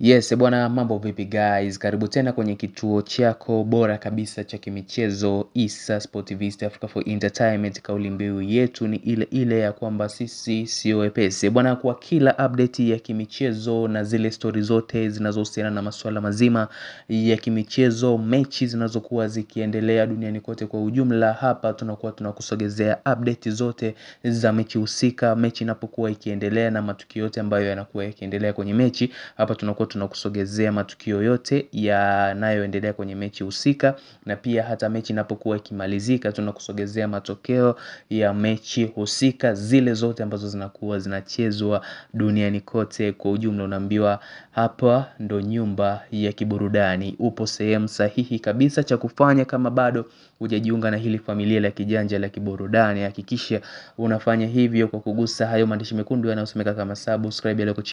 Yes, bwana mambo vipi guys, karibu tena kwenye kituo chako bora kabisa cha kimichezo Issa Sport TV East Africa for Entertainment. Kauli mbiu yetu ni ile ile ya kwamba sisi sio wepesi bwana, kwa kila update ya kimichezo na zile stori zote zinazohusiana na masuala mazima ya kimichezo, mechi zinazokuwa zikiendelea duniani kote kwa ujumla, hapa tunakuwa tunakusogezea update zote za mechi husika, mechi inapokuwa ikiendelea na matukio yote ambayo yanakuwa yakiendelea kwenye mechi. Hapa tunakuwa tunakusogezea matukio yote yanayoendelea kwenye mechi husika, na pia hata mechi inapokuwa ikimalizika tunakusogezea matokeo ya mechi husika, zile zote ambazo zinakuwa zinachezwa duniani kote kwa ujumla. Unaambiwa hapa ndo nyumba ya kiburudani, upo sehemu sahihi kabisa. Cha kufanya kama bado hujajiunga na hili familia la kijanja la kiburudani, hakikisha unafanya hivyo kwa kugusa hayo maandishi mekundu yanayosomeka kama subscribe yaliyo